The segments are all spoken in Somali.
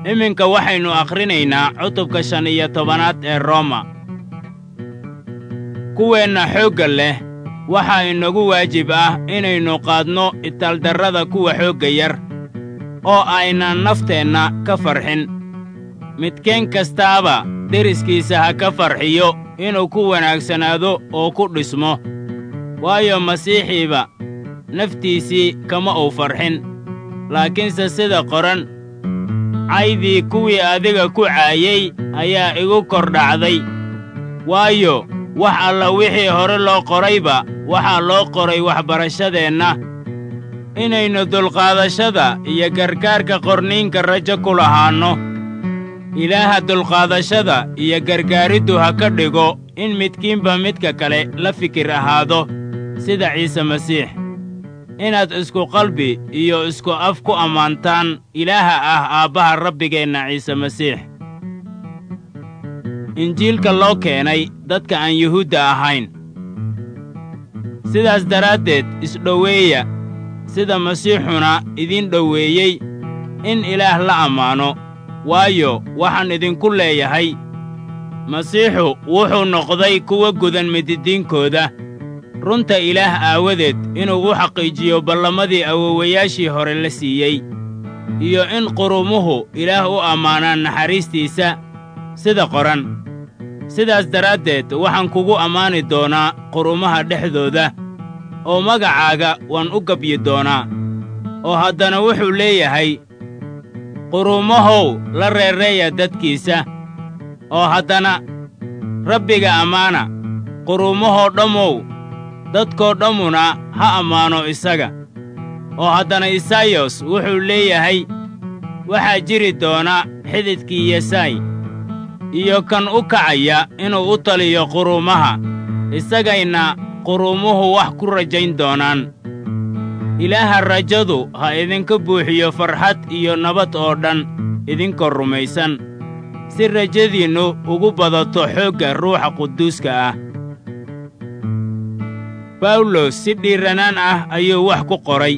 iminka waxaynu akhrinaynaa cutubka shan iyo tobanaad ee rooma kuweenna xoogga leh waxaa inagu waajib ah inaynu qaadno itaaldarrada kuwa xoogga yar oo aynan nafteenna ka farxin midkeen kastaaba deriskiisa ha ka farxiyo inuu ku wanaagsanaado oo ku dhismo waayo masiixiiba naftiisii kama uu farxin laakiinse sida qoran caydii kuwii adiga ku caayey ayaa igu kor dhacday waayo wax alla wixii hore loo qorayba waxaa loo qoray waxbarashadeenna inaynu dulqaadashada iyo gargaarka qorniinka rajo ku lahaanno ilaaha dulqaadashada iyo gargaariddu ha ka dhigo in midkiinba midka kale la fikir ahaado sida ciise masiix inaad isku qalbi iyo isku af ku ammaantaan ilaaha ah aabbaha rabbigeenna ciise masiix injiilka loo keenay dadka aan yuhuudda ahayn sidaas daraaddeed isdhoweeya sida masiixuna idiin dhoweeyey in ilaah la ammaano waayo waxaan idinku leeyahay masiixu wuxuu noqday kuwa gudan mididiinkooda runta ilaah aawadeed inuu u xaqiijiyo ballamadii awowayaashii hore la siiyey iyo in qurumuhu ilaah u ammaanaan naxariistiisa sida qoran sidaas daraaddeed waxaan kugu ammaani doonaa qurumaha dhexdooda oo magacaaga waan u gabyi doonaa oo haddana wuxuu leeyahay qurumahow la reereeya dadkiisa oo haddana rabbiga ammaana qurumahoo dhammow dadkoo dhammuna ha ammaano isaga oo haddana isaayos wuxuu leeyahay waxaa jiri doona xididkii yesaay iyo kan u kacaya inuu u taliyo quruumaha isagayna qurumuhu wax ku rajayn doonaan ilaaha rajadu ha idinka buuxiyo farxad iyo nabad oo dhan idinkoo rumaysan si rajadiinnu ugu badato xoogga ruuxa quduuska ah bawlos si dhiiranaan ah ayuu wax ku qoray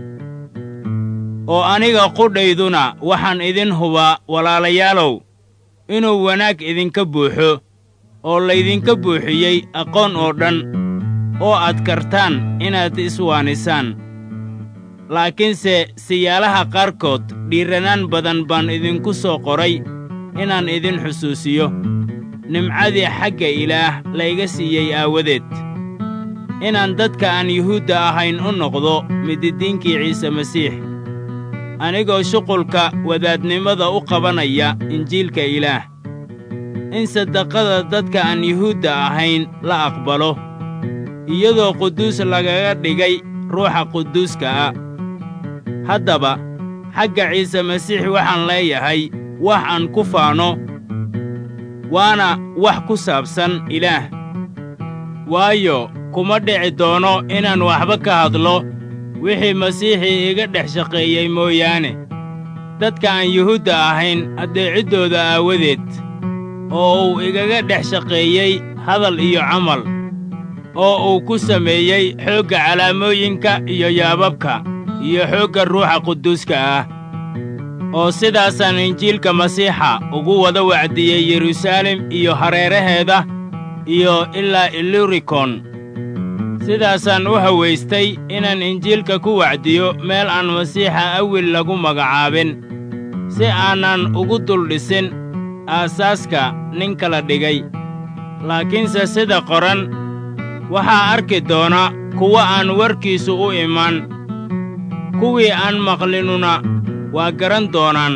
oo aniga qudhayduna waxaan idin hubaa walaalayaalow inuu wanaag idinka buuxo oo laydinka buuxiyey aqoon oo dhan oo aad kartaan inaad iswaanisaan laakiinse siyaalaha qaarkood dhiiranaan badan baan idinku soo qoray inaan idin xusuusiyo nimcadii xagga ilaah layga siiyey aawadeed inaan dadka aan yuhuudda ahayn u noqdo mididiinkii ciise masiix anigoo shuqulka wadaadnimada u qabanaya injiilka ilaah in sadaqada dadka aan yuhuudda ahayn la aqbalo iyadoo quduus lagaga dhigay ruuxa quduuska ah haddaba xagga ciise masiix waxaan leeyahay wax aan ku faano waana wax ku saabsan ilaah waayo kuma dhici doono inaan waxba ka hadlo wixii masiixii iga dhex shaqeeyey mooyaane dadka aan yuhuudda ahayn addeeciddooda aawadeed oo uu igaga dhex shaqeeyey hadal iyo camal oo uu ku sameeyey xoogga calaamooyinka iyo yaababka iyo xoogga ruuxa quduuska ah oo sidaasaan injiilka masiixa ugu wada wacdiyey yeruusaalem iyo hareeraheeda iyo ilaa ilurikon sidaasaan u hawaystay inaan injiilka ku wacdiyo meel aan masiixa awil lagu magacaabin si aanan ugu duldhisin aasaaska nin kala dhigay laakiinse sida qoran waxaa arki doona kuwa aan warkiisu u iman kuwii aan maqlinuna waa garan doonaan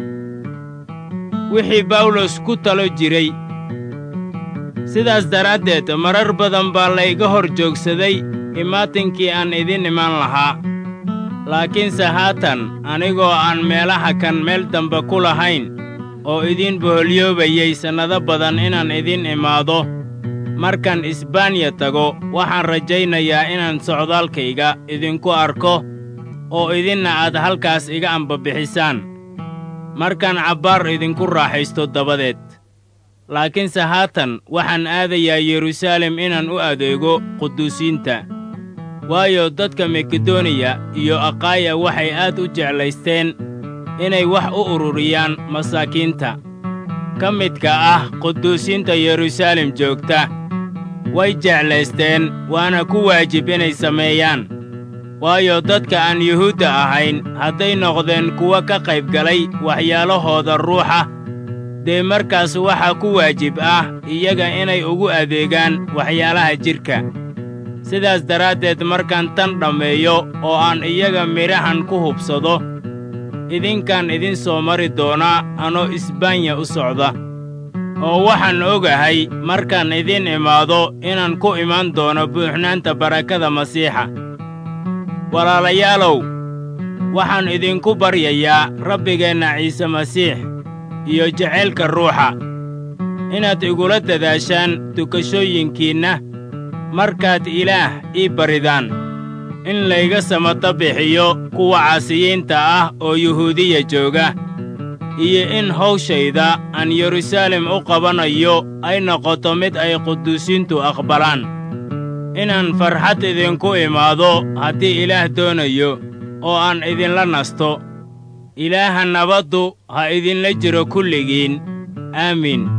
wixii bawlos ku talo jiray sidaas daraaddeed marar badan baa layga hor joogsaday imaatinkii aan idin iman lahaa laakiinse haatan anigoo aan meelaha kan meel dambe ku lahayn oo idiin boholyoobayey sannado badan inaan idin imaado markaan isbaaniya tago waxaan rajaynayaa inaan socdaalkayga idinku arko oo idinna aad halkaas iga ambabixisaan markaan cabbaar idinku raaxaysto dabadeed laakiinse haatan waxaan aadayaa yeruusaalem inaan u adeego quduusiinta waayo dadka makedoniya iyo akhaaya waxay aad u jeclaysteen inay wax u ururiyaan masaakiinta ka midka ah quduusiinta yeruusaalem joogta way jeclaysteen waana ku waajib inay sameeyaan waayo dadka aan yuhuudda ahayn hadday noqdeen kuwa ka qayb galay waxyaalahooda ruuxa dee markaas waxaa ku waajib ah iyaga inay ugu adeegaan waxyaalaha jidhka sidaas daraaddeed markaan tan dhammeeyo oo aan iyaga midhahan ku hubsado idinkaan idin soo mari doonaa anoo isbaanya u socda oo waxaan ogahay markaan idin imaado inaan ku iman doono buuxnaanta barakada masiixa walaalayaalow waxaan idinku baryayaa rabbigeenna ciise masiix iyo jacaylka ruuxa inaad igula dadaashaan dukashooyinkiinna markaad ilaah ii baridaan in layga samata bixiyo kuwa caasiyiinta ah oo yuhuudiya jooga iyo in hawshayda aan yeruusaalem u qabanayo ay noqoto mid ay quduusiintu aqbalaan inaan farxad idinku imaado haddii ilaah doonayo oo aan idinla nasto ilaaha nabaddu ha idinla jiro kulligiin aamiin